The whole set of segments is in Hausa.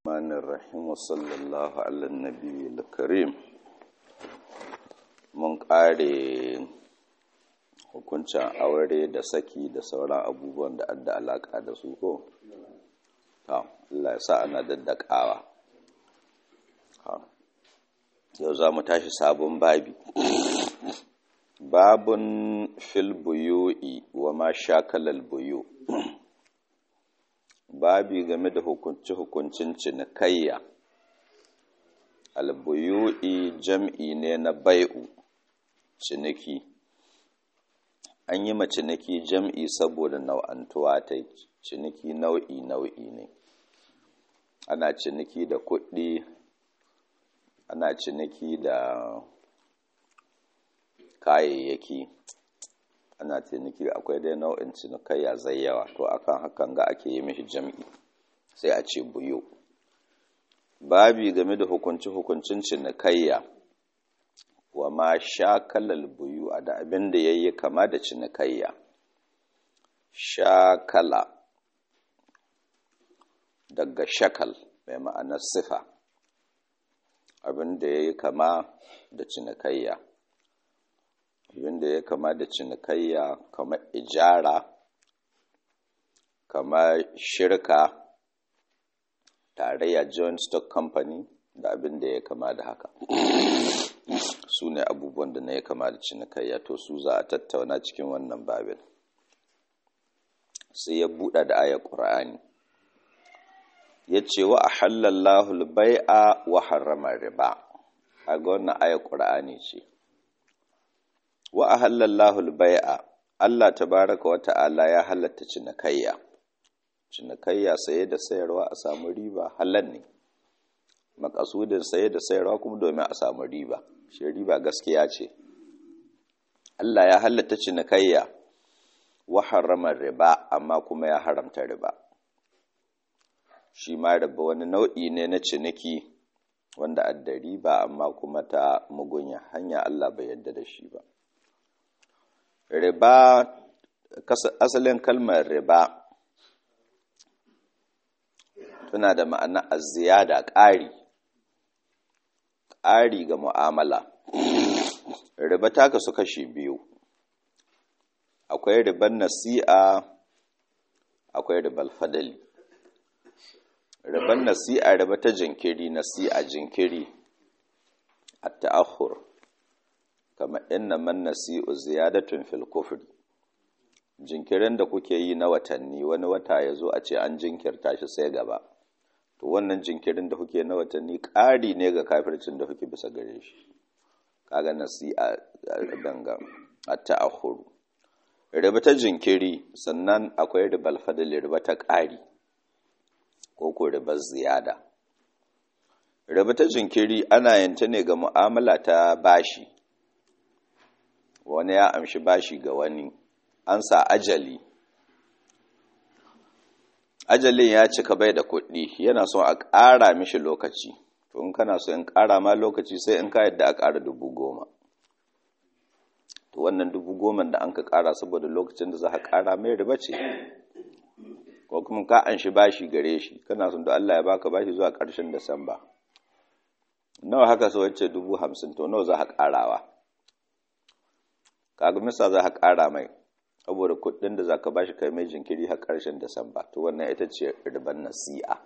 الرحمن الرحيم وصلى الله على النبي الكريم mun ƙare hukuncin aure da saki da sauran abubuwan da adda alaƙa da su ko? ta Allah ya sa ana daddakawa yau za mu tashi sabon babi babun fil buyu'i wa ma shakalal buyu babi game da hukunci-hukuncin cinikayya albuyu'i jam'i ne na bai'u ciniki an yi ma ciniki jam'i saboda nau'antuwa ta ciniki nau'i nau'i ne ana ciniki da kuɗi ana ciniki da kayayyaki ana ciniki akwai dai nau'in cinikayya zai yawa to akan hakan ga ake yi mishi jam'i sai a ce buyo babi game da hukunci-hukuncin cinikayya wa ma shakalal buyu a da abin da ya yi kama da cinikayya shakala daga shakal mai ma'anar sifa abin da ya yi kama da cinikayya abin da ya kama da cinikayya kamar ijara kamar shirka tarayya joint stock company da abin da ya kama da haka su ne abubuwan da na ya kama da cinikayya to su za a tattauna cikin wannan babin sai ya buɗa da ayar ƙura'ani ya ce wa a halallahu bai'a wa harrama riba a ga wannan ayar ƙura'ani ce wa a halallahu bai'a Allah tabaraka wa ta'ala ya halatta cinikayya cinikayya saye da sayarwa a samu riba halal ne makasudin saye da sayarwa kuma domin a samu riba shi riba gaskiya ce Allah ya halatta cinikayya wa harrama riba amma kuma ya haramta riba shi ma riba wani nau'i ne na ciniki wanda adda riba amma kuma ta mugunya hanya Allah bai yadda da shi ba riba asalin kalmar riba tana da ma'ana azziyada ƙari ƙari ga mu'amala riba ta kasu kashi biyu akwai riban nasi'a akwai ribal fadali riban nasi'a riba ta jinkiri nasi'a jinkiri a ta'ahur kama inna man nasi'u ziyadatun fil kufri jinkirin da kuke yi na watanni wani wata ya zo a ce an jinkirta shi sai gaba to wannan jinkirin da kuke na watanni ƙari ne ga kafircin da kuke bisa gare shi kaga nasi'a danga a ta'ahuru riba ta jinkiri sannan akwai ribal fadli riba ta ƙari ko ko ribar ziyada riba ta jinkiri ana yanta ne ga mu'amala ta bashi wani ya amshi bashi ga wani an sa ajali ajalin ya cika bai da kuɗi yana son a ƙara mishi lokaci to in kana so in ƙara ma lokaci sai in ka yadda a ƙara dubu goma to wannan dubu goma da an ka ƙara saboda lokacin da za ka ƙara mai riba ce ko kuma ka an shi bashi gare shi kana son da Allah ya baka bashi zuwa ƙarshen Disamba nawa haka so wacce dubu hamsin to nawa za ka ƙarawa kaga misa za ka ƙara mai saboda kuɗin da za ka bashi kai mai jinkiri har ƙarshen Disamba to wannan ita ce riban nasi'a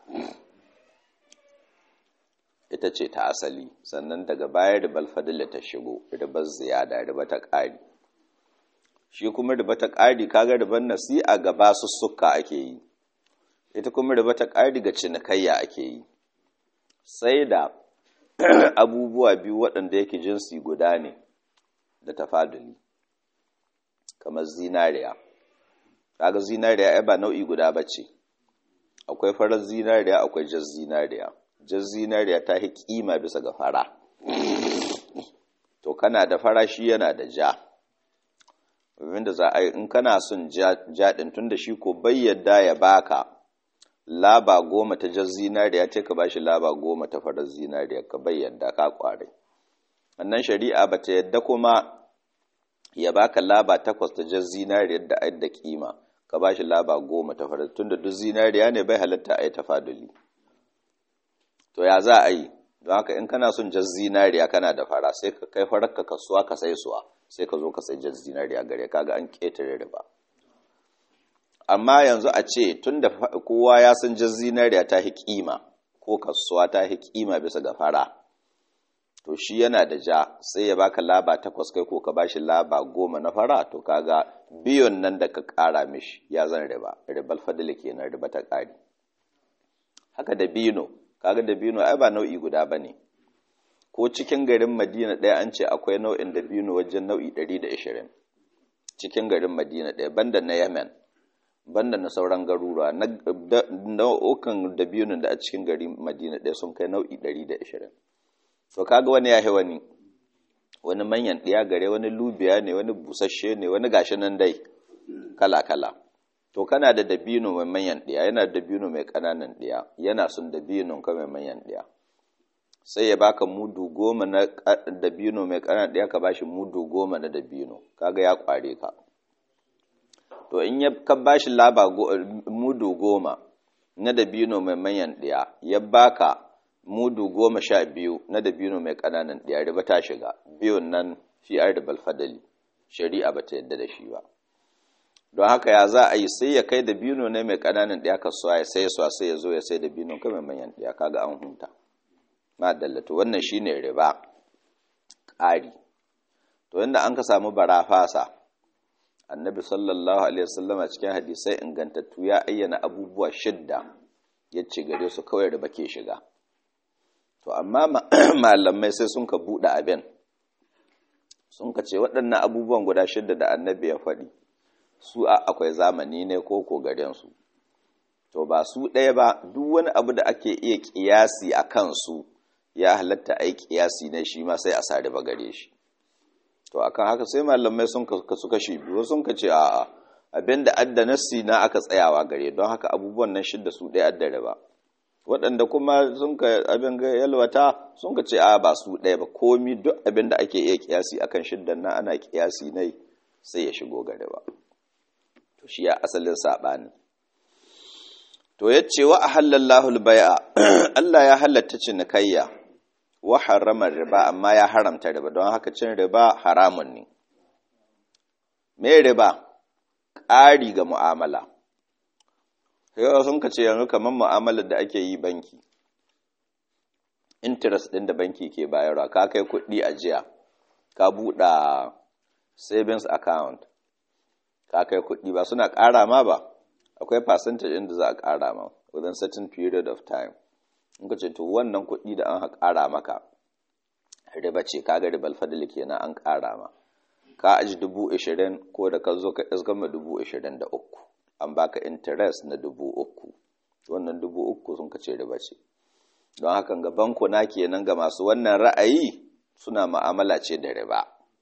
ita ce ta asali sannan daga baya ribal fadila ta shigo ribar ziyada riba ta ƙari shi kuma riba ta ƙari kaga ribar nasi'a ga basussuka ake yi ita kuma riba ta ƙari ga cinikayya ake yi sai da abubuwa biyu waɗanda yake jinsi guda ne da tafaduli kamar zinariya kaga zinariya ai ba nau'i guda bace akwai farar zinariya akwai jar zinariya jar zinariya ta yi kima bisa ga fara to kana da fara shi yana da ja da za a yi in kana son jaɗin tun da shi ko bai yadda ya baka laba goma ta jar zinariya ce ka bashi laba goma ta farar zinariya ka bai yadda ka kware wannan shari'a ba ta yadda kuma ya baka laba takwas ta jar zinariyar da ayar da kima ka ba shi laba goma ta farar tun da duk zinariya ne bai halatta a yi tafaduli to ya za a yi don haka in kana son jar zinariya kana da fara sai ka kai farar ka kasuwa ka sai suwa sai ka zo ka sai jar zinariya gare kaga an ƙetare riba amma yanzu a ce tun da kowa ya san jar zinariya ta hi kima ko kasuwa ta hi kima bisa ga fara to shi yana da ja sai ya baka laba takwas kai ko ka bashi laba goma na fara to kaga biyon nan da ka ƙara mishi ya zan riba ribal fadila kenan riba ta ƙari haka da bino kaga da bino ai ba nau'i guda bane ko cikin garin Madina ɗaya an ce akwai nau'in da bino wajen nau'i 120 cikin garin Madina ɗaya banda na Yemen banda na sauran garuruwa nau'ukan da bino da a cikin garin Madina ɗaya sun kai nau'i 120 to kaga wani yahi wani wani manyan ɗiya gare wani lubiya ne wani busasshe ne wani gashi nan dai kala kala to kana da dabino mai manyan ɗiya yana da dabino mai ƙananan ɗiya yana son dabinon ka mai manyan ɗiya sai ya baka mudu goma na dabino mai ƙananan ɗiya ka bashi mudu goma na dabino kaga ya ƙware ka to in ya ka bashi laba mudu goma na dabino mai manyan ɗiya ya baka mudu goma sha biyu na dabino mai ƙananan ɗiya riba ta shiga biyun nan fi arbal fadali shari'a ba ta yadda da shi ba don haka ya za a yi sai ya kai da bino ne mai ƙananan ɗaya kasuwa ya sai suwa sai ya zo ya sai da bino kai manyan ɗaya kaga an hunta ma dallatu wannan shine riba ƙari to inda an ka samu bara fasa annabi sallallahu alaihi wasallama cikin hadisai ingantattu ya ayyana abubuwa shidda ya ce gare su kawai riba ke shiga to amma malamai sai sun ka buɗe abin sun ka ce waɗannan abubuwan guda shidda da annabi ya faɗi su a akwai zamani ne ko ko garensu to ba su ɗaya ba duk wani abu da ake iya ƙiyasi a kansu ya halatta a yi ƙiyasi ne shi ma sai a sari ba gare shi to akan haka sai malamai sun kasu kashi biyu sun ka ce a'a abin da adda nassi na aka tsayawa gare don haka abubuwan nan shidda su ɗaya adda ba waɗanda kuma sun ka abin ga yalwata sun ka ce a ba su ɗaya ba komi duk abin da ake iya ƙiyasi akan shiddan nan ana ƙiyasi ne sai ya shigo gare ba to shi ya asalin saɓani to ya ce wa a halallahu bai'a Allah ya halatta cinikayya wa haramar riba amma ya haramta riba don haka cin riba haramun ne me riba ƙari ga mu'amala yau sun ka ce yanzu kamar mu'amalar da ake yi banki interest ɗin da banki ke bayarwa ka kai kuɗi a jiya ka buɗa savings account ka kai kuɗi ba suna ƙara ma ba akwai percentage inda za a ƙara ma within certain period of time in ka ce to wannan kuɗi da an ƙara maka riba ce kaga ribal fadli kenan an ƙara ma ka aji dubu ashirin ko da ka zo ka isgama dubu ashirin da uku an baka interest na dubu uku wannan dubu uku sun ka ce riba ce don haka ga bankuna kenan ga masu wannan ra'ayi suna ma'amala ce da riba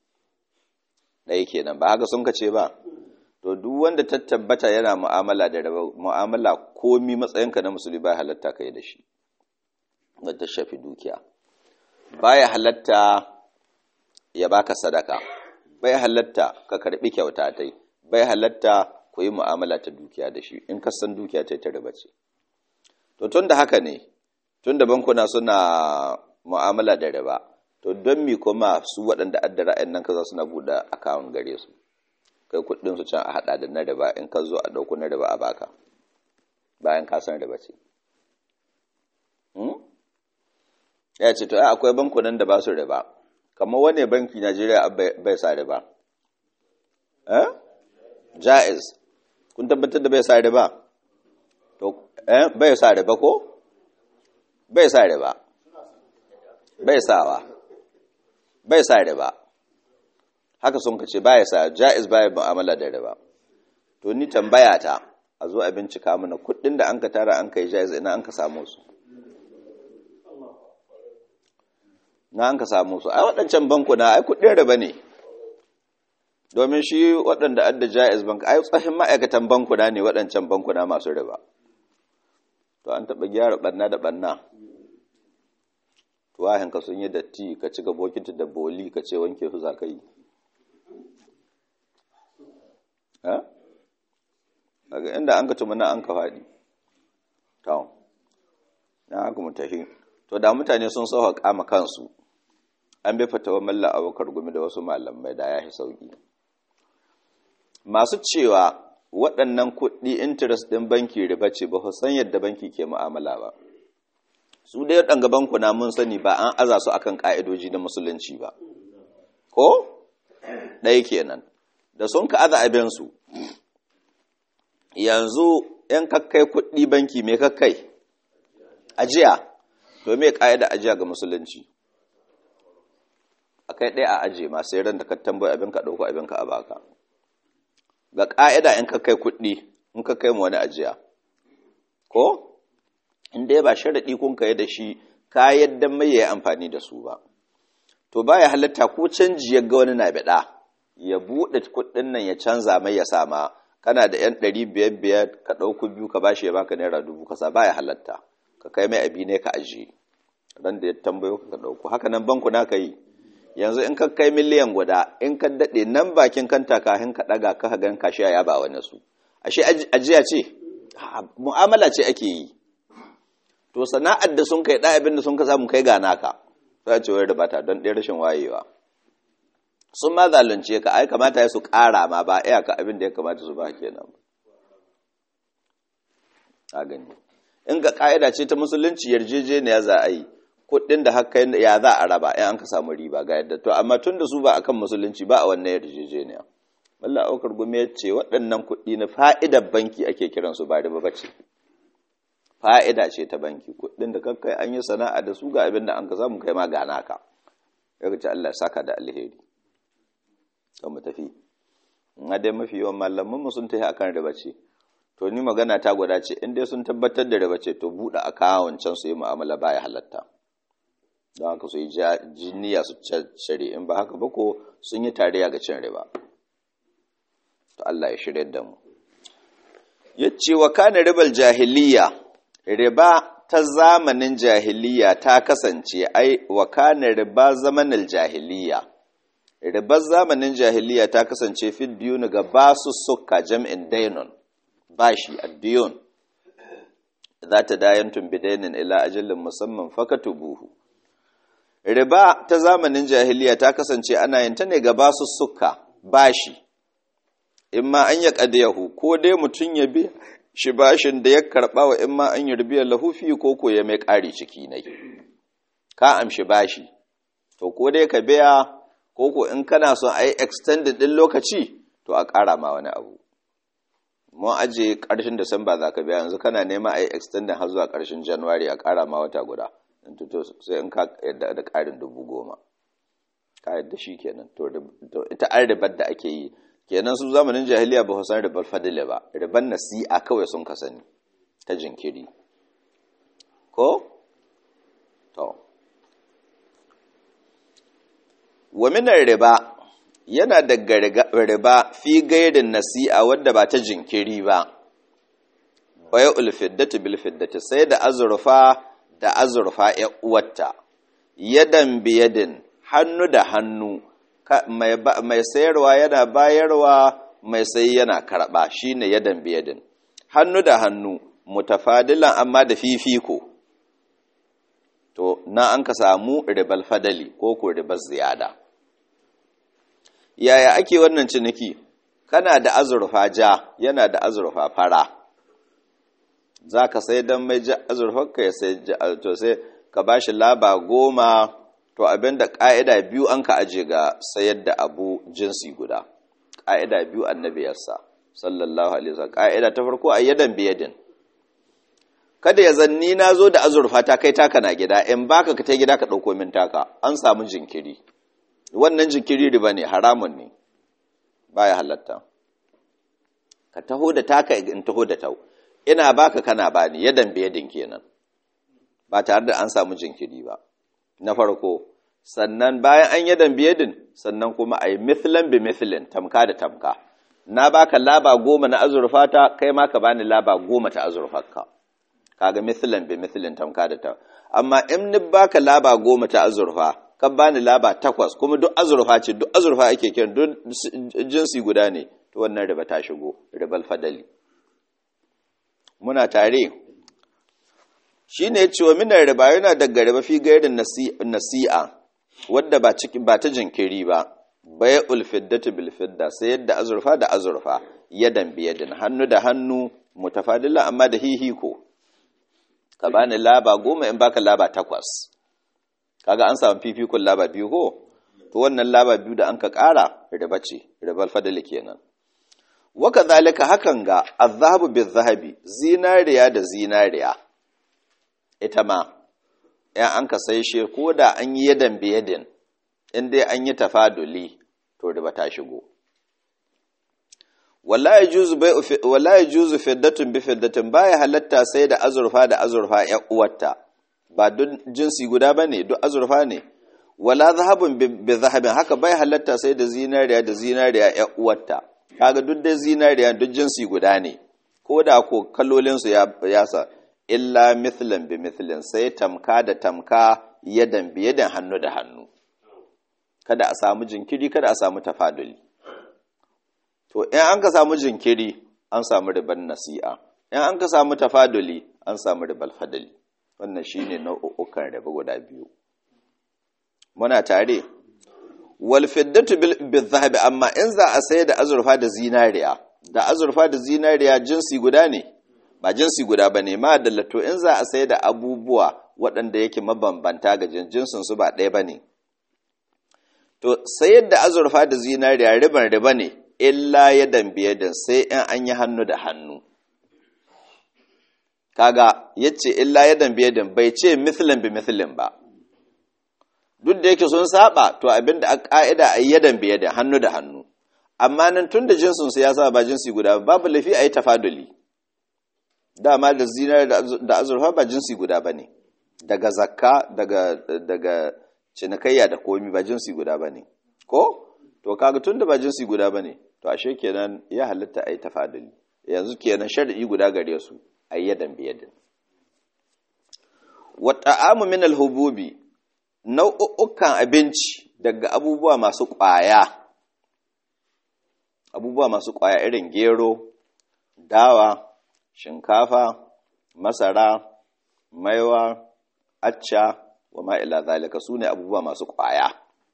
ɗaya kenan ba haka sun ka ce ba to duk wanda ta tabbata yana mu'amala da riba mu'amala komi matsayinka na musulmi ba halatta kai da shi wadda shafi dukiya baya halatta ya baka sadaka bai halatta ka karbi kyauta tai bai halatta ku yi mu'amala ta dukiya da shi in ka san dukiya ta ta riba ce to tun da haka ne tun da bankuna suna mu'amala da riba to don mi kuma su waɗanda adda ra'ayin nan kaza suna buɗe akawun gare su kai kuɗin su can a haɗa da na riba in ka zo a ɗauko na riba a baka bayan ka san riba ce ya ce to akwai bankunan da ba su riba kamar wane banki Najeriya bai sa riba eh jaiz kun tabbatar da bai sa riba to eh bai sa riba ko bai sa riba bai sawa bai sa riba haka sun kace baya sa jaiz baya mu'amala da riba to ni tambaya ta a zo a bincika mana kuɗin da an ka tara an kai jaiz ina an ka samu su na an ka samu su ai waɗancan bankuna ai kuɗin riba ne domin shi waɗanda adda jaiz bank ai tsahin ma'aikatan bankuna ne waɗancan bankuna masu riba to an taɓa gyara ɓanna da ɓanna tuwahin ka sun yi datti ka cika bokiti da boli ka ce wanke su za ka yi daga inda an ka tumana an ka faɗi to na haka mu tafi to da mutane sun sauka kama kansu an bi fatawa mallan abokar gumi da wasu malamai da ya fi sauki masu cewa waɗannan kuɗi interest ɗin banki riba ce ba san yadda banki ke mu'amala ba su dai waɗanga bankuna mun sani ba an aza su akan ƙa'idoji na musulunci ba ko ɗaya kenan da sun ka aza abinsu yanzu ‘yan kakkai kuɗi banki mai kakkai ajiya to mai ƙa'ida ajiya ga musulunci a kai ɗaya a ajiye masu ran da ka tambayi abin ka ɗauko abin ka a baka ga ƙa'ida ‘yan kakkai kuɗi in kakkai mu wani ajiya ko in dai ba sharaɗi kun kai da shi ka yadda mai ya yi amfani da su ba to baya halatta ko canji ya ga wani na biɗa ya buɗe kuɗin nan ya canza mai ya sama kana da yan ɗari biyar biyar ka ɗauku biyu ka bashi ya baka naira dubu ka sa baya halatta ka kai mai abi ne ka ajiye ran da ya tambayo ka ɗauku haka nan banku na ka yi yanzu in ka kai miliyan guda in ka daɗe nan bakin kanta kafin ka ɗaga ka gan kashi ya ba wani su ashe ajiya ce mu'amala ce ake yi to sana'ar da sun kai ɗaya abin da sun ka samu kai ga naka sai ce wai rubata don ɗaya rashin wayewa sun ma zalunce ka ai kamata ya su ƙara ma ba iya ka abin da ya kamata su ba kenan a gani in ga ƙa'ida ce ta musulunci yarjejeniya za a yi kuɗin da haka ya za a raba in an ka samu riba ga yadda to amma tun da su ba akan musulunci ba a wannan yarjejeniya wallah aukar gumi ya ce waɗannan kuɗi na fa'idar banki ake kiransu ba riba ba ce fa'ida ce ta banki kuɗin da kakkai an yi sana'a da su ga abin da an ka samu kai ma gana ka ya ce Allah saka da alheri kan mu tafi in dai mafi yawan malaman mu sun tafi akan riba ce to ni magana ta gwada ce in dai sun tabbatar da riba ce to buɗe akawun can su yi mu'amala baya halatta don haka su yi jiniya su shari in ba haka ba ko sun yi tarayya ga cin riba to Allah ya shirya da mu yace wa kana ribal jahiliya riba ta zamanin jahiliya ta kasance ai wa kana riba zamanin jahiliya ribar zamanin jahiliya ta kasance fi diyun ga basu suka jam'in dainun bashi addiyun za ta dayantun bidainin ila ajalin musamman fakatubuhu riba ta zamanin jahiliya ta kasance ana yin ta ne ga basu suka bashi in ma an ya ƙadiyahu ko dai mutum ya bi shi bashin da ya karɓa wa in ma an yi rubiyar lahufi ko ko ya mai ƙari ciki nai ka amshi bashi to ko dai ka biya ko ko in kana son a yi extended ɗin lokaci to a ƙara ma wani abu mun aje ƙarshen Disamba za ka biya yanzu kana nema a yi extended har zuwa ƙarshen January a ƙara ma wata guda sai in ka yadda da ƙarin dubu goma ka yadda shi kenan to ita an ribar da ake yi kenan su zamanin jahiliya ba san ribar fadile ba ribar nasi'a kawai sun ka sani ta jinkiri ko to wa minar riba yana daga riba fi gairin nasi'a wadda ba ta jinkiri ba baya ulfiddati bil fiddati sai da azurfa da azurfa ya uwarta yadan biyadin hannu da hannu mai sayarwa yana bayarwa mai sayi yana karɓa shine yadan biyadin hannu da hannu mutafadilan amma da fifiko to na an ka samu ribal fadali ko ko ribal ziyada yaya ake wannan ciniki kana da azurfa ja yana da azurfa fara za ka sai don mai azurfarka ya sai to sai ka ba shi laba goma to abinda ƙa'ida biyu an ka aje ga sayar da abu jinsi guda ƙa'ida biyu annabiyarsa sallallahu alaihi wasallam ƙa'ida ta farko a yadan biyadin kada ya zanni na zo da azurfa ta kai taka na gida in baka ka ta gida ka ɗauko min taka an samu jinkiri wannan jinkiri riba ne haramun ne baya halatta ka taho da taka in taho da tau ina baka kana bani yadan biyadin kenan ba tare da an samu jinkiri ba na farko sannan bayan an yadan biyadin sannan kuma a yi mithlan bi mithlin tamka da tamka na baka laba goma na azurfa ta kai ma ka bani laba goma ta azurfarka kaga mithlan bi mithlin tamka da ta amma in ni baka laba goma ta azurfa ka bani laba takwas kuma duk azurfa ce duk azurfa ake kiran duk jinsi guda ne to wannan riba ta shigo ribal fadali muna tare shine ya ce wa minar riba yana daga riba fi gairin nasi'a wadda ba ciki ba ta jinkiri ba bai ulfiddatu bil fidda sai yadda azurfa da azurfa yadan biyadin hannu da hannu mutafadila amma da hihiko ka bani laba goma in baka laba takwas kaga an samu fifikun laba biyu ko to wannan laba biyu da an ka ƙara riba ce ribal fadali kenan waka zalika hakan ga azhabu bil zahabi zinariya da zinariya ita ma ‘yan an ka sai shi ko da an yi yadan biyadin in dai an yi tafaduli to riba ta shigo wala ya juzu fiddatun bi fiddatun baya halatta sai da azurfa da azurfa ‘yan uwarta ba duk jinsi guda ba ne duk azurfa ne wala zahabun bi zahabin haka bai halatta sai da zinariya da zinariya ‘yan uwarta kaga duk da zinariya duk jinsi guda ne ko da ko kallolinsu ya sa illa mithlan bi mithlin sai tamka da tamka yadan bi yadan hannu da hannu kada a samu jinkiri kada a samu tafaduli to in an ka samu jinkiri an samu riban nasi'a in an ka samu tafaduli an samu ribal fadali wannan shine nau'ukan riba guda biyu muna tare wal fiddatu bil zahabi amma in za a sayar da azurfa da zinariya da azurfa da zinariya jinsi guda ne ba jinsi guda ba ne ma dallato in za a sai da abubuwa waɗanda yake mabambanta ga jinsin su ba ɗaya ba ne to sayar da azurfa da zinariya riban riba ne illa ya dambiye da sai in an yi hannu da hannu kaga ya ce illa ya dambiye da bai ce mithlin bi mithlin ba duk da yake sun saba to abinda a ka'ida a yi ya dambiye da hannu da hannu amma nan tun da jinsin su ya sa ba jinsi guda babu lafi a yi tafaduli dama da zinar da azurfa ba jinsi guda ba ne daga zakka daga, daga cinikayya da komi ba jinsi guda ba ne ko to kaga tun da ba jinsi guda ba ne to ashe kenan ya halitta a yi tafaduli yanzu kenan shari'i guda gare su a yi yadan biyadin wata amu min alhububi nau'ukan abinci daga abubuwa masu ƙwaya abubuwa masu ƙwaya irin gero dawa shinkafa, masara, maiwa, acca wa ma'ila zalika su ne abubuwa masu ƙwaya.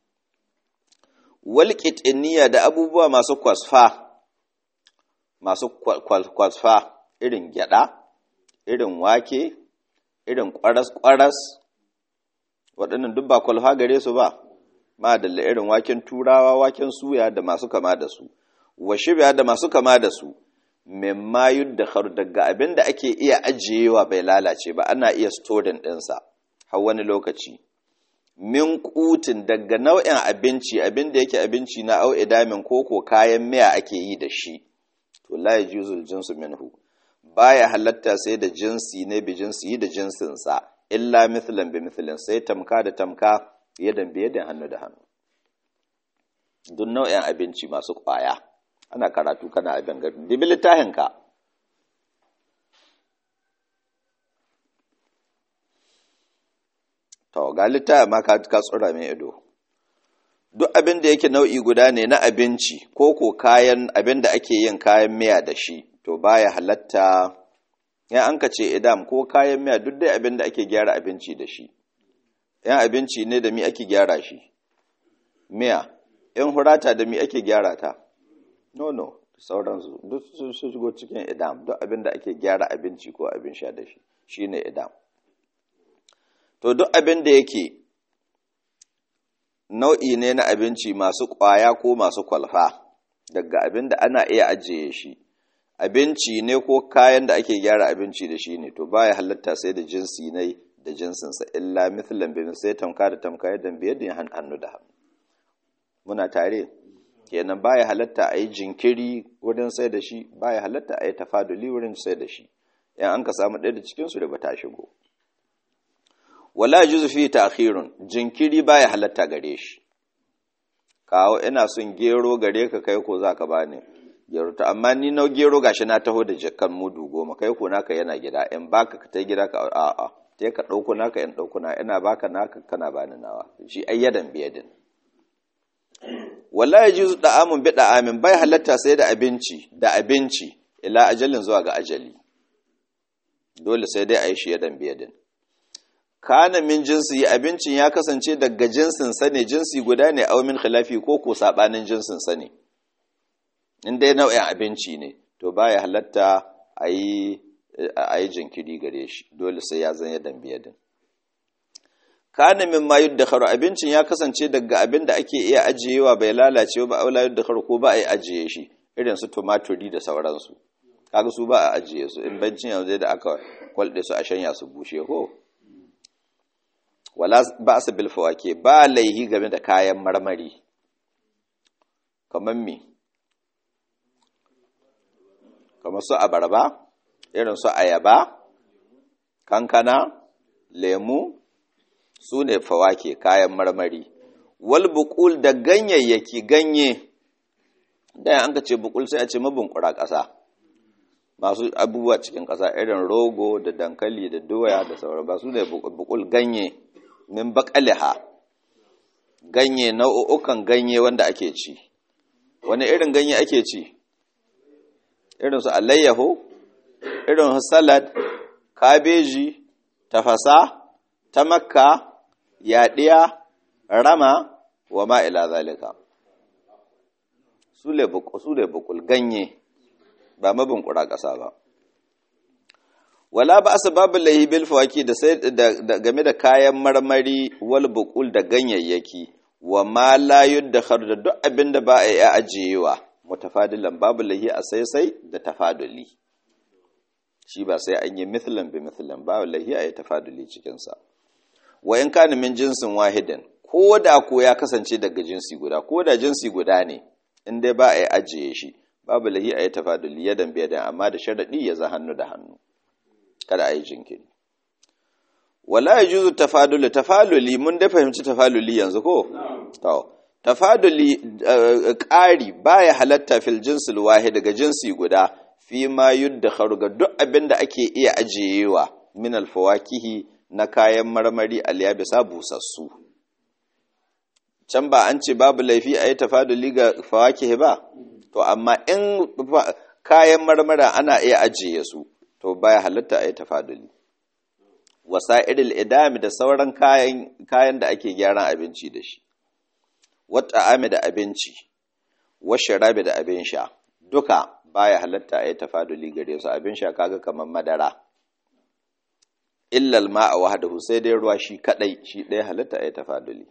Walƙiɗiniya da abubuwa masu kwasfa, masu kwasfa irin gyaɗa, irin wake, irin ƙwaras-ƙwaras, waɗannan duk ba kwalfa gare su ba, ma da irin waken turawa, waken suya da masu kama da su, wa shibya da masu kama da su. mimma yuddakharu daga abin da ake iya ajiyewa bai lalace ba ana iya storin ɗinsa har wani lokaci min kutin daga nau'in abinci abin da yake abinci na au idamin koko kayan miya ake yi da shi to la yajuzul jinsu minhu baya halatta sai da jinsi ne bi jinsi yi da jinsinsa illa mithlan bi mithlin sai tamka da tamka yadan bi yadan hannu da hannu duk nau'in abinci masu kwaya ana karatu kana abin gari dibi littafinka to ga littafin ma ka tsura mai ido duk abin da yake nau'i guda ne na abinci ko ko kayan abin da ake yin kayan miya da shi to baya halatta ya an ka ce idam ko kayan miya duk dai abin da ake gyara abinci da shi yan abinci ne da mi ake gyara shi miya in hurata da mi ake gyara ta no no sauransu duk sun shigo cikin idam duk abin da ake gyara abinci ko abin sha da shi shine idam to duk abin da yake nau'i ne na abinci masu ƙwaya ko masu kwalfa daga abin da ana iya ajiye shi abinci ne ko kayan da ake gyara abinci da shi ne to baya halatta sai da jinsi ne da jinsinsa illa mithlan bi sai tamka da tamka yadda biyar da hannu da hannu muna tare kenan baya halatta a yi jinkiri wurin sai da shi baya halatta a yi tafaduli wurin sai da shi yan an ka samu ɗaya da cikinsu da ba ta shigo wala juzu fi ta'khirun jinkiri baya halatta gare shi kawo ina son gero gare ka kai ko zaka bani gero ta amma ni na gero gashi na taho da jakkan mudu goma kai ko naka yana gida in baka ka tai gida ka a a sai ka dauko naka in dauko na ina baka naka kana bani nawa shi ayyadan biyadin wala yajuzu da'amun bi da'amin bai halatta sai da abinci da abinci ila ajalin zuwa ga ajali dole sai dai a yi shi yadan biyadin kana min jinsi abincin ya kasance daga jinsin sa ne jinsi guda ne aw min khilafi ko ko sabanin jinsin sa ne in dai nau'in abinci ne to baya halatta ayi ayi jinkiri gare shi dole sai ya zan ya dambiya din kana min ma yuddakharu abincin ya kasance daga abin da ake iya ajiyewa bai lalace ba aula yuddakharu ko ba a yi ajiye shi irin su tumaturi da sauransu kaga su ba a ajiye su in bancin yanzu da aka kwalde su a shanya su bushe ko wala ba su bil fawake ba laihi game da kayan marmari kamar me kamar su abarba irin su ayaba kankana lemu su ne fawake kayan marmari wal buqul da ganyayyaki ganye da an ka ce buqul sai a ce mabunkura ƙasa masu abubuwa cikin ƙasa irin rogo da dankali da doya da sauran ba su ne buqul ganye min baqaliha ganye nau'ukan ganye wanda ake ci wani irin ganye ake ci irin su alayyaho irin salad kabeji tafasa ta makka yaɗiya rama wa ma'ila zalika su le bukul ganye ba mabin ƙura ƙasa ba wala ba su babu lahi bil fawaki da sai game da kayan marmari wal bukul da ganyayyaki wa ma la yuddakhar da duk abin da ba a yi ajiyewa mutafadilan babu lahi a sai sai da tafaduli shi ba sai an yi mithlan bi mithlan babu lahi a yi tafaduli cikin sa wa in kana min jinsin wahidin ko da ko ya kasance daga jinsi guda ko da jinsi guda ne in dai ba a yi ajiye shi babu lahi a yi tafaduli yadan biyadan amma da sharadi ya za hannu da hannu kada a yi jinkiri wala ya juzu tafaduli tafaluli mun da fahimci tafaluli yanzu ko to tafaduli ƙari baya halatta fil jinsil wahid daga jinsi guda fi ma yuddakharu ga duk abin da ake iya ajiyewa min alfawakihi na kayan marmari alyabisa busassu can ba an ce babu laifi a yi tafaduli ga fawakihi ba to amma in kayan marmara ana iya ajiye su to baya halatta a yi tafaduli wasa'iril idami da sauran kayan kayan da ake gyaran abinci da shi wata ame da abinci washarabe da abin sha duka baya halatta a yi tafaduli gare su abin sha kaga kamar madara illal ma'a wahdahu sai dai ruwa shi kadai shi ɗaya halatta a yi tafaduli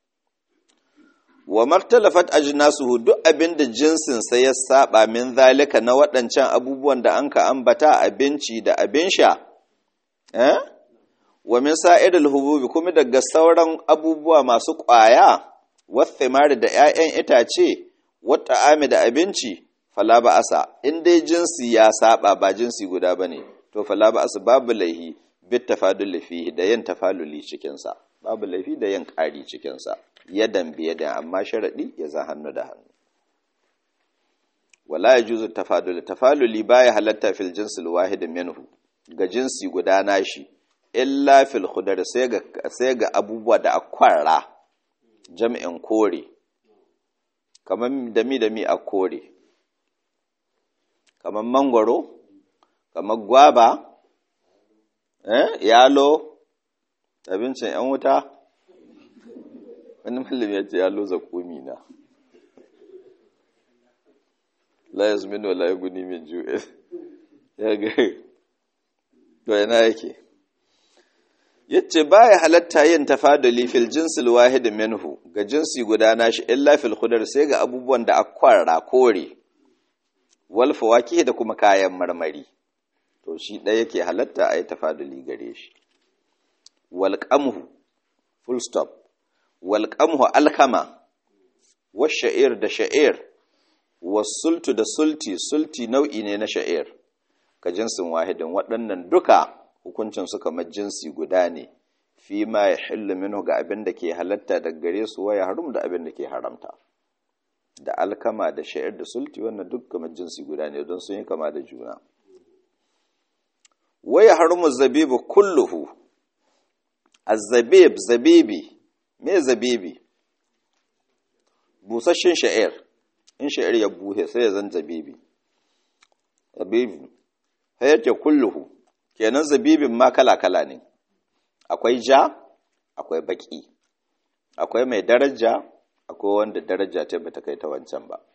wa martalafat ajnasuhu duk abin da jinsin sai ya saba min zalika na waɗancan abubuwan da anka ambata abinci da abin sha eh wa min sa'iril hububi kuma daga sauran abubuwa masu ƙwaya wathimari da 'ya'yan itace wata ami da abinci fala ba asa in dai jinsi ya saba ba jinsi guda bane to fala ba asa babu laihi bit tafadul fihi da yin tafaluli cikin sa babu laifi da yin ƙari cikin sa yadan biyadan amma sharadi ya za hannu da hannu wala yajuzu tafadul tafaluli baya halatta fil jinsil wahid minhu ga jinsi guda nashi illa fil khudar sai ga sai ga abubuwa da akwara jam'in kore kamar dami dami a kore kamar mangwaro kamar gwaba eh yalo abincin yan wuta wani mallam ya ce yalo zakumi na la yazminu la yaguni min ju'e ya ga to yana yake yace baya halatta yin tafaduli fil jinsil wahid minhu ga jinsi guda nashi illa fil khudar sai ga abubuwan da akwara kore wal fawakih da kuma kayan marmari to shi ɗaya yake halatta a yi tafaduli gare shi wal qamhu full stop wal qamhu alkama wa sha'ir da sha'ir wasultu da sulti sulti nau'i ne na sha'ir ka jinsin wahidin waɗannan duka hukuncin su kamar jinsi guda ne fi ma ya hillu minhu ga abin da ke halatta da gare su waya harum da abin da ke haramta da alkama da sha'ir da sulti wannan duk kamar jinsi guda ne don sun yi kama da juna waya harumu zabibu kulluhu azzabib zabibi me zabibi busasshen sha'ir in sha'ir ya buhe sai ya zan zabibi zabibi hayar ke kulluhu kenan zabibin ma kala-kala ne akwai ja akwai baki akwai mai daraja akwai wanda daraja ta bata kai ta wancan ba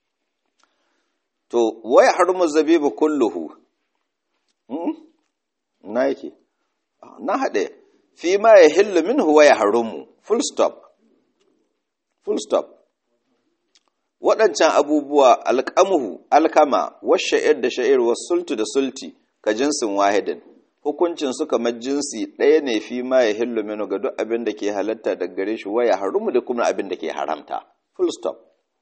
to wai harmu zabibu kulluhu na yake na haɗe fi ma ya hillu min huwa ya harumu full stop full stop waɗancan abubuwa alƙamuhu alkama washa'ir da sha'ir sultu da sulti ka jinsin wahidin hukuncin su kamar jinsi ɗaya ne fi ma ya hillu minu ga duk abin da ke halatta da gare shi waya harumu da kuma abin da ke haramta full stop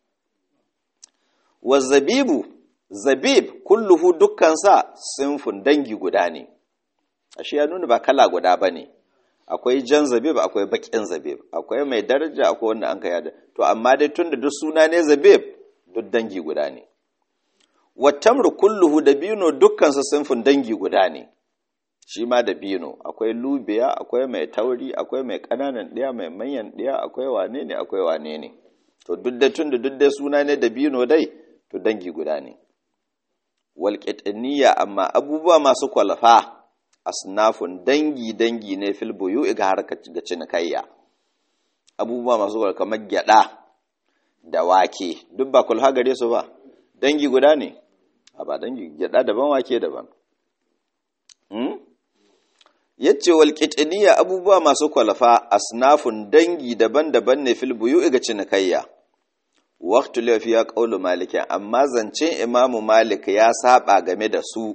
wa zabibu zabib kulluhu dukkansa sinfun dangi guda ne ashe ya nuna ba kala guda ba ne akwai jan zabib akwai bakin zabib akwai mai daraja akwai wanda an kai da to amma dai tunda duk suna ne zabib duk dangi guda ne wattamru kulluhu da bino dukkansa sinfin dangi guda ne shi ma da bino akwai lubiya akwai mai tauri akwai mai ƙananan ɗaya mai manyan ɗaya akwai wane ne akwai wane ne to duk da tunda duk da suna ne da bino dai to dangi guda ne walƙitaniya amma abubuwa masu kwalfa asnafun dangi-dangi ne fil buyu ga harkar ga cinikayya abubuwa masu kwalfa kamar gyada da wake duk ba kulha gare su ba dangi guda ne a ba dangi gyada daban wake daban hmm? yace walƙitaniya abubuwa masu kwalfa asnafun dangi daban-daban ne fil buyu ga cinikayya waktu laifi ya ƙaulu malikin amma zancen imamu malik ya saba game da su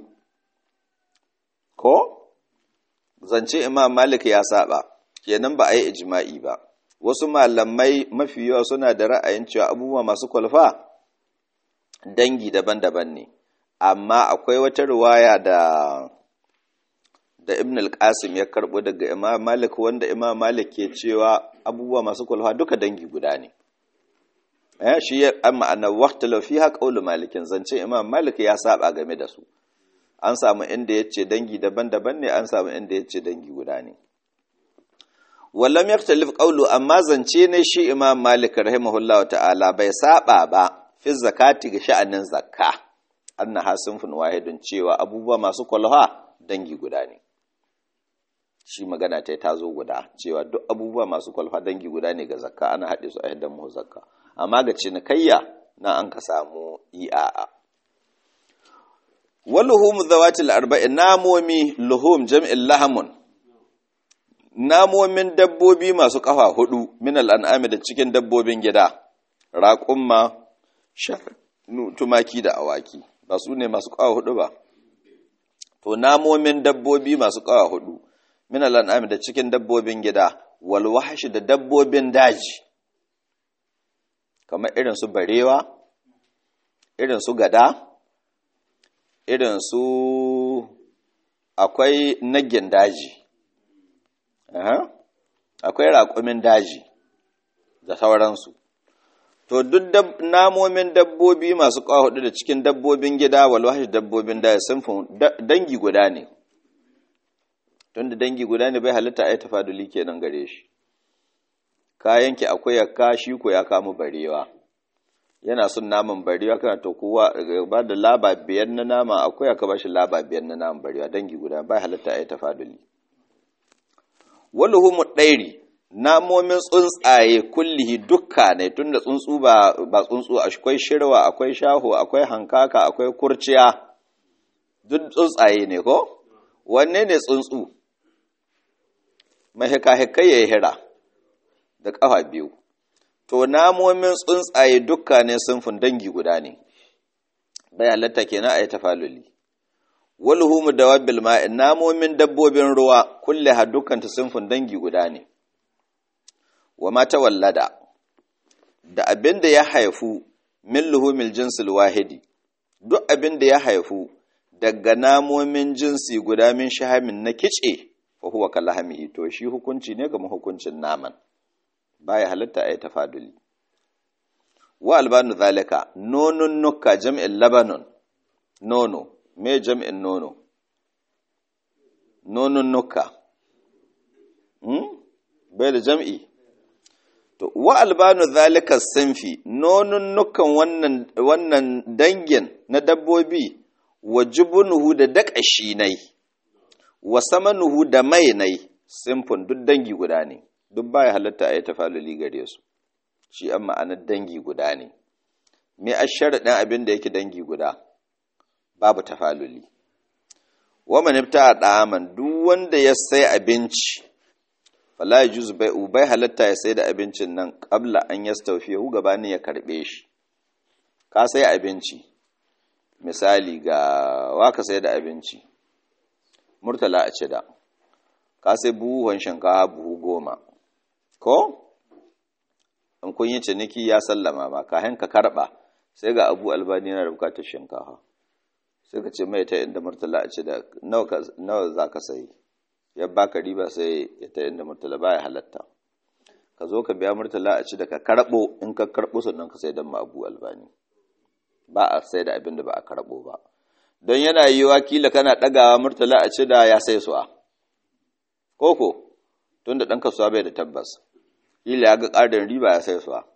ko zancen imam malik ya saba kenan ba a yi ijma'i ba wasu malamai mafi yawa suna da ra'ayin cewa abubuwa masu kwalfa dangi daban-daban ne amma akwai wata riwaya da da ibn al-qasim ya karbo daga imam malik wanda imam malik ke cewa abubuwa masu kwalfa duka dangi guda ne eh shi ya amma anna waqta law fiha qawlu malikin zance imam malik ya saba game da su an samu inda yace dangi daban-daban ne an samu inda yace dangi guda ne wallam yaktalif qawlu amma zance ne shi imam malik rahimahullahu ta'ala bai saba ba fi zakati ga sha'anin zakka annaha sunfun wahidun cewa abubuwa masu kwalha dangi guda ne shi magana ta ta zo guda cewa duk abubuwa masu kwalfa dangi guda ne ga zakka ana haɗe su a yadda mu zakka amma ga cinikayya na an ka samu ia'a waluhum zawatil arba'in namomi luhum jam'in lahamun namomin dabbobi masu kafa hudu min al'an'ami da cikin dabbobin gida raƙumma shanu tumaki da awaki ba su ne masu kafa hudu ba to namomin dabbobi masu kafa hudu min al'an'ami da cikin dabbobin gida wal wahshi da dabbobin daji kamar irin su barewa irin su gada irin su akwai nagin daji akwai raƙumin daji da sauransu to duk namomin dabbobi masu hudu da cikin dabbobin gida walwashi dabbobin daji sun dangi guda ne tun da dangi guda ne bai halitta a yi tafaduli kenan gare shi ka yanke akwai ya kashi ko ya kamu barewa yana son naman barewa kana to kowa ba da laba biyar na nama akwai aka bashi laba biyar na naman barewa dangi guda bai halitta a yi tafaduli waluhumu ɗairi namomin tsuntsaye kullihi dukka ne tun da tsuntsu ba ba tsuntsu akwai shirwa akwai shaho akwai hankaka akwai kurciya duk tsuntsaye ne ko wanne ne tsuntsu mai hika-hikai ya yi hira da ƙafa biyu to namomin tsuntsaye dukka ne sunfin dangi guda ne bai halatta kenan a yi tafaluli walhumu da wabil ma'in namomin dabbobin ruwa kulle ha dukkanta sunfin dangi guda ne wa mata wallada da abin da ya haifu min luhumil jinsil wahidi duk abin da ya haifu daga namomin jinsi guda min shahamin na kice fa huwa kalahamihi to shi hukunci ne ga hukuncin naman baya halitta a yi tafaduli wa albanu zalika nonun nuka jam'in labanon nono me jam'in nono nonun nuka hmm? bai da jam'i to wa albanu zalika sinfi nonun nukan wannan, wannan dangin na dabbobi wa jubunuhu da daƙashi nai wa samanuhu da mai nai simfun duk dangi guda ne duk baya halatta a yi tafaluli gare su shi an ma'anar dangi guda ne me a sharaɗin abin da yake dangi guda babu tafaluli wa manifta a ɗaman duk wanda ya sai abinci fala ya juzu bai bai halatta ya sai da abincin nan ƙabla an ya hu gabanin ya karɓe shi ka sai abinci misali ga waka sai da abinci murtala a cida ka sai buhun shinkawa buhu goma ko in kun yi ciniki ya sallama ma kayan ka karɓa sai ga abu albani na da bukatar shinkawa sai ka ce mai ta inda murtala a cida nawa za ka sayi ya baka riba sai ya ta inda murtala baya halatta ka zo ka biya murtala a cida ka karɓo in ka karɓo sannan ka sai don ma abu albani ba a sai da abin da ba a karɓo ba don yana yi kila kana ɗagawa murtala a cida ya sai suwa koko tun da ɗan kasuwa bai da tabbas kila ya ga ƙarin riba ya sai suwa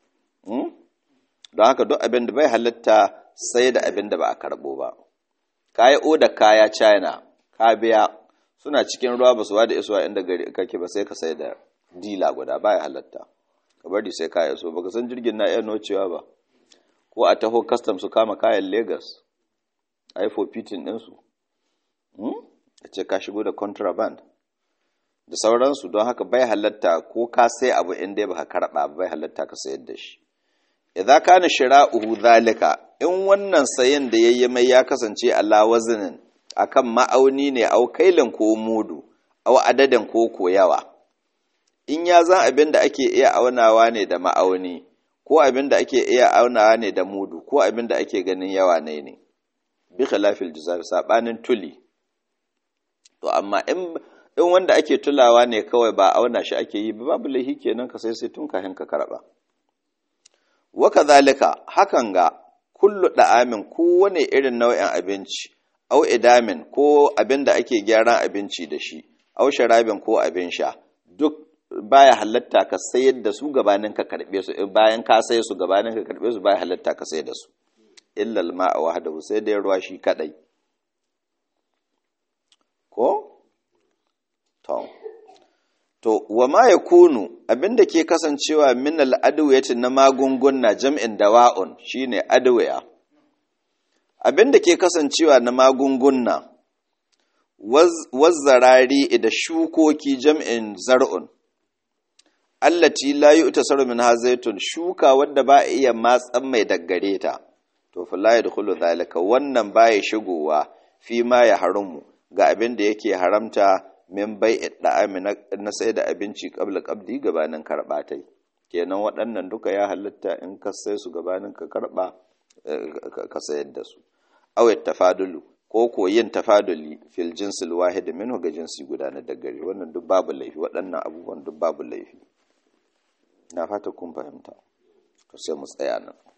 don haka duk abin da bai halitta sai da abin da ba a karɓo ba ka yi oda kaya china ka biya suna cikin ruwa ba su da isuwa inda gari kake ba sai ka sai da dila guda baya halatta ka bari sai ka iso baka san jirgin na iya nocewa ba ko a taho custom su kama kayan Legas a yi fofitin ɗinsu a ce ka shigo da contraband da sauransu don haka bai halatta ko ka sai abu inda ba ka karɓa bai halatta ka sayar da shi idan kana shira'uhu zalika in wannan sayin da yayi mai ya kasance ala wazinin akan ma'auni ne au kailin ko mudu au adadin ko koyawa in ya zan abin da ake iya aunawa ne da ma'auni ko abin da ake iya aunawa ne da mudu ko abin da ake ganin yawa ne ne bi khilafil jizar sabanin tuli to amma in in wanda ake tulawa ne kawai ba auna shi ake yi ba babu laihi kenan ka sai sai tun kafin ka karba wa kadhalika hakan ga kullu da'amin kowane irin nau'in abinci au idamin ko abin da ake gyaran abinci da shi au sharabin ko abin sha duk baya halatta ka sayar da su gabanin ka karbe su bayan ka saye su gabanin ka karbe su baya halatta ka sayar da su illal ma'a wahdahu sai dai ruwa shi kadai ko to to wa ma yakunu abinda ke kasancewa min al adwiyati na magunguna jam'in dawa'un shine adwiya abinda ke kasancewa na magunguna wazzarari da shukoki jam'in zar'un allati la yu'tasaru min hazaitun shuka wadda ba iya matsan mai daggare ta to fa la yadkhulu zalika wannan baya shigowa fi ma ya haramu ga abin da yake haramta min bai da'ami na sai da abinci qabla qabdi gabanin karba tai kenan waɗannan duka ya halitta in ka sai su gabanin ka karba ka sayar da su aw tafadulu ko ko yin tafaduli fil jinsil wahid minhu ga jinsi guda na daggare wannan duk babu laifi waɗannan abubuwan duk babu laifi na fata kun fahimta to sai mu tsaya nan